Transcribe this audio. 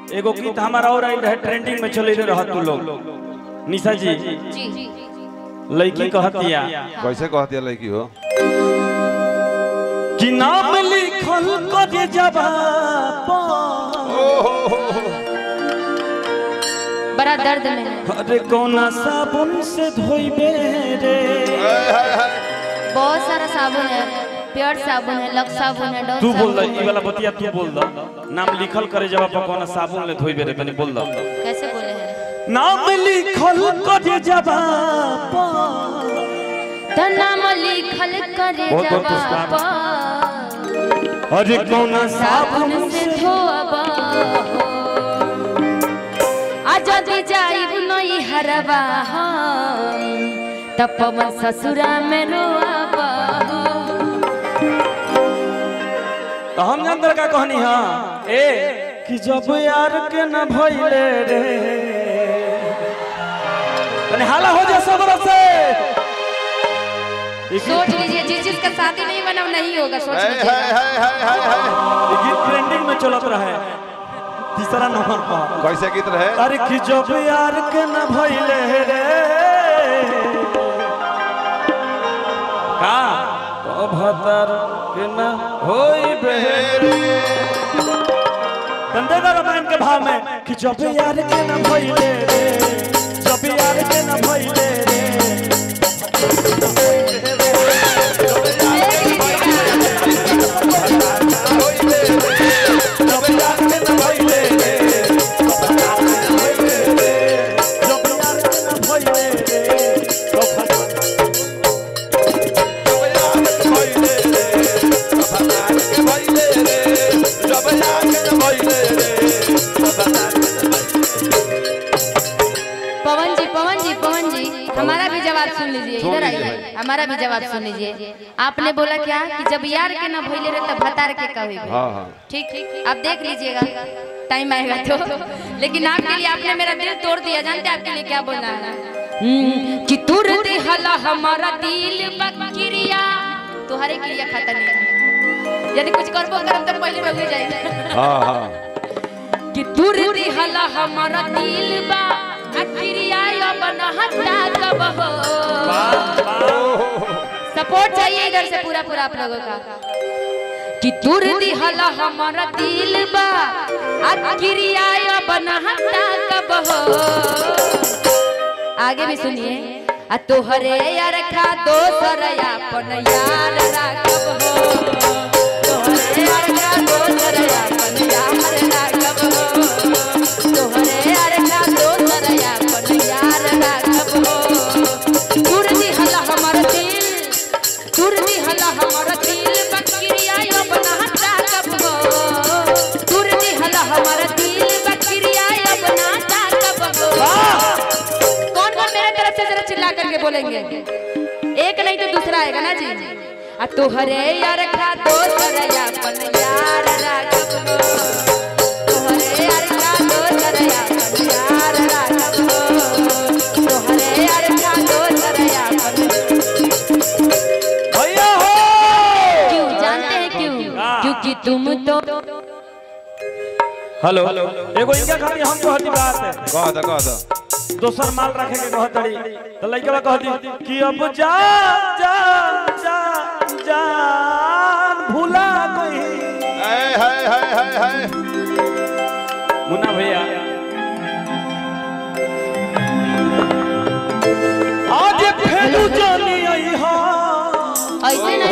एगो गीत हमारा और आई रहे ट्रेंडिंग में चले रहा तू लोग निशा जी जी लड़की कहतिया कैसे कहती है लड़की हो कि नाम लिखल करे जवाब बड़ा दर्द में है अरे कौना साबुन से धोइबे रे बहुत सारा साबुन है प्योर साबुन है लक्स साबुन है डव तू बोल साबुन द है ई वाला बतिया तू बोल द नाम लिखल करे जवाब पर कौना साबुन ले धोइबे रे तनी बोल द कैसे बोले हैं नाम लिखल करे जवाब तो नाम लिखल करे बहुत बहुत जवाब अरे कौना साबुन साबुन से से धोब आ जदि जाइब नई हरवा हम तब पवन ससुरा में रोब तो हम अंदर का कहानी हां ए कि जब यार के न भइले रे तनी हाला हो जा सब से ये सोच गीत- लीजिए जिस जिसका शादी नहीं बना वो नहीं होगा सोच हाय लीजिए हाय हाय हाय हाय हाय ये गीत ट्रेंडिंग में चलत रहे तीसरा नंबर पर कैसे गीत रहे अरे कि जब यार के न भइले रे का तो भतर के न होई बेरे बंदेगा रामायण के भाव में कि जब यार के न भइले रे जब यार के न भइले रे जब यार के न भइले रे जब यार के न भइले रे तो भतर पवन जी पवन जी पवन जी हमारा भी जवाब सुन लीजिए सुन इधर लीजिए आइए हमारा भी जवाब सुन लीजिए आपने बोला क्या कि जब यार के ना भइले रहे तब भतार के कहे हाँ हाँ ठीक ठीक आप देख लीजिएगा टाइम आएगा तो लेकिन आपके लिए आपने मेरा दिल तोड़ दिया जानते हैं आपके लिए क्या बोलना है हम्म, कि तुर दिहला हमारा दिल बकरिया तुम्हारे क्रिया खाता नहीं यदि कुछ करबो करब तो पहले रह जाएगा हाँ हाँ कि तुर दिहला हमारा दिल बा अक्रिया बना हत्ता कब हो सपोर्ट चाहिए इधर से पूरा पूरा आप लोगों का कि तुर दिहला हमारा दिल बा अक्रिया बना हत्ता कब हो आगे भी सुनिए आ तोहरे यार खा दोसर अपन यार राखब हो तोहरे यार खा दोसर अपन यार राखब हो तोहरे यार खा दोसर अपन यार राखब हो तुर दिहला हमर दिल तुर दिहला हमर दिल बकरिया यो बना राखब हो तुर दिहला हमर दिल बकरिया यो बना राखब हो कौन कौन मेरे तरफ से जरा चिल्ला करके बोलेंगे एक नहीं तो दूसरा आएगा ना जी आ तोहरे यार खा दोसर अपन यार राखब हो तोहरे यार खा दोसर अपन यार राखब हो तोहरे यार खा दोसर अपन भैया हो क्यों जानते हैं क्यों क्योंकि तुम तो हेलो एगो इनका खातिर हम कहती बात है कह दो कह दो दोसर माल रखे के कहतड़ी तो लइका कहती कि अब जा जा जा जान भुला गई हाय हाय हाय हाय हाय मुन्ना भैया आज फेरू जानी आई हा ऐसे नहीं